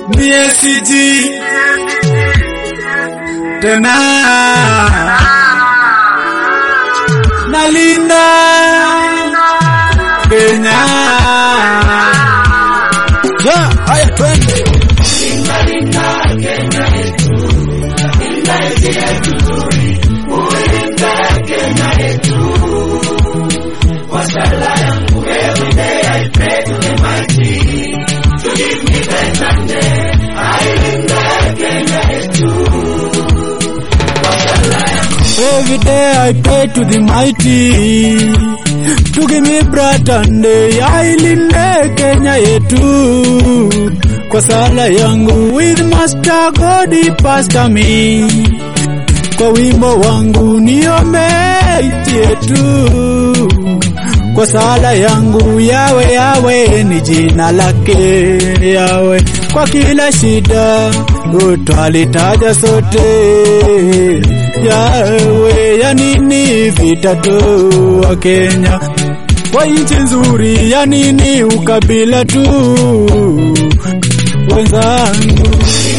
mie siji tena nalinda Kenya. Yeah, haya twende. Every day I pray to the mighty to give me bread and day ailinde Kenya yetu kwa sala yangu with master God pastor me kwa wimbo wangu niombe nchi yetu kwa sala yangu yawe yawe ni jina lake yawe kwa kila shida utalitaja sote yawe ya nini vita tu wa Kenya kwa nchi nzuri ya nini ukabila tu wenzangu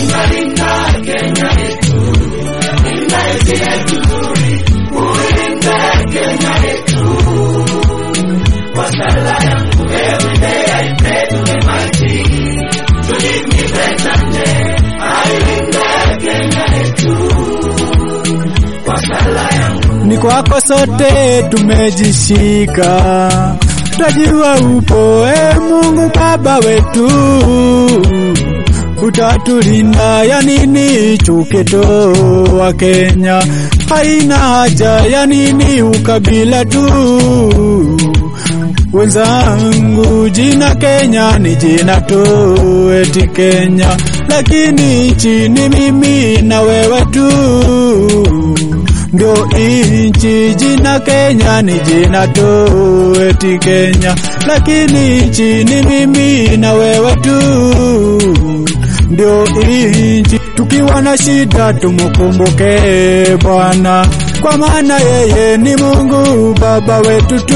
ni kwako sote tumejishika, tajua upo e Mungu Baba wetu, utatulinda ya nini chuketo wa Kenya, haina haja ya nini ukabila tu wenzangu, jina Kenya ni jina tu, eti Kenya, lakini nchi ni mimi na wewe tu ndio inchi. Jina Kenya ni jina tu, eti Kenya, lakini nchi ni mimi na wewe tu, ndio inchi. Tukiwa na shida tumukumbuke Bwana, kwa maana yeye ni Mungu Baba wetu tu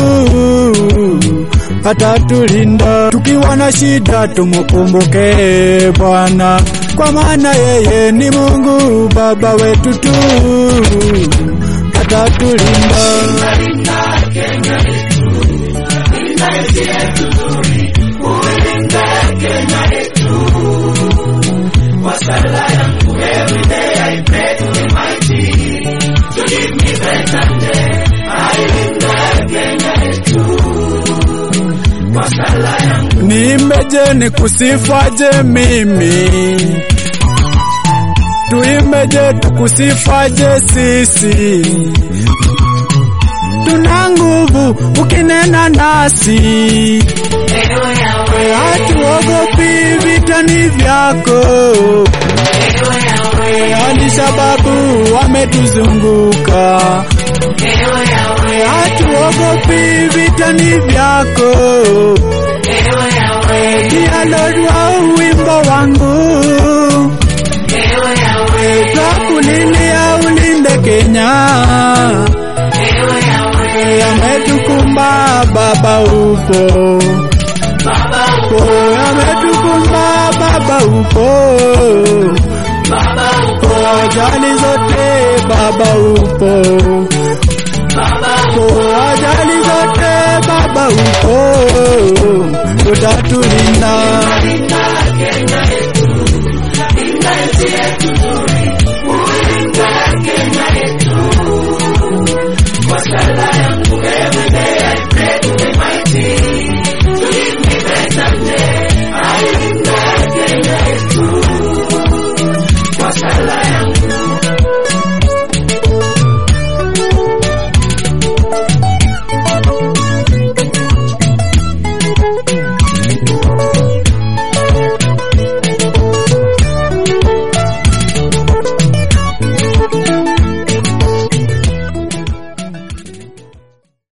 atatulinda tukiwa na shida, tumukumbuke Bwana, kwa maana yeye ni Mungu Baba wetu tu atatulinda. Niimbeje nikusifaje mimi, tuimbeje tukusifaje sisi, tuna nguvu ukinena nasi, hatuogopi vitani vyako, hadi sababu wametuzunguka, hatuogopi vitani vyako Dialodwa wimbo wangu twakulilia ulinde Kenya, yametukumba Baba upo, yametukumba Baba upo, ajali zote Baba upo, ajali zote Baba upo, utatulinda